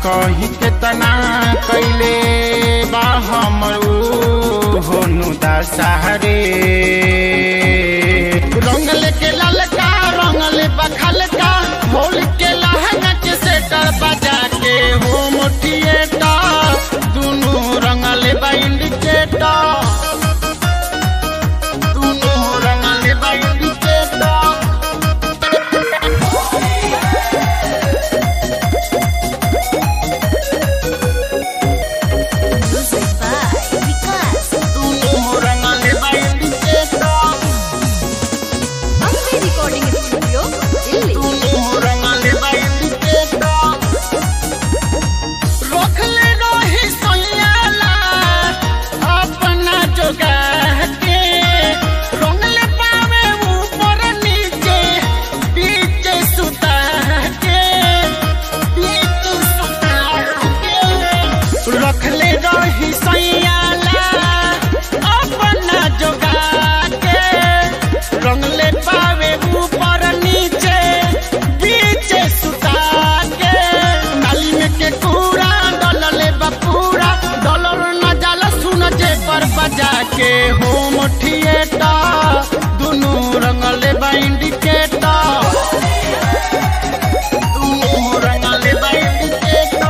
कही केतना कैले बा हमर ऊ होनु दशहरे रंगल के ललका रंगल बखलका होल के लहंगा के सेटर बजा के होम थिएटर दुनू रंगल बा इंडिकेटर दुनू रंगल बा इंडिकेटर Music by Vikas. दुनू रंगल बा indicator Ambe Recording Studio, Delhi. रखले रही सोयाला अपना जोगा के रंगले पावे ऊपर नीचे बीच सुता के बीच सुता के रखले रही सोयाला अपना जोगा के रंगले पावे ऊपर नीचे बीच सुता के नाली में के कूड़ा डलले बपूरा डॉलर न जाला सुन जे पर बजा के होम थिएटर दुनू रंगले बा इंडिकेटर दुनू रंगले बा इंडिकेटर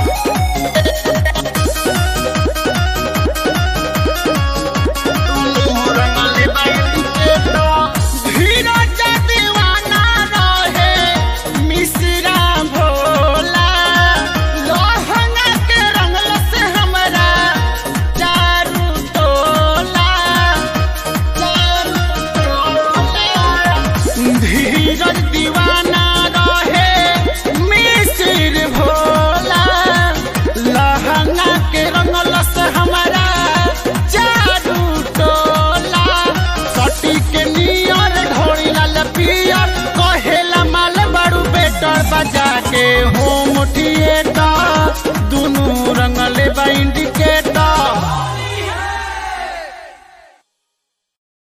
धीरज दीवाना रहे मिश्रा भोला लोहंगा के रंगल से हमरा चारू टोला चारू टोला धीरज दीवाना रहे मिश्र भोला लहंगा के रंगल से हमरा चारू टोला सटी के नियर ढोरी लाल पियर कहेला माल बड़ू बेटर बजा के होम थिएटर दुनू रंगले बा इंडिकेटर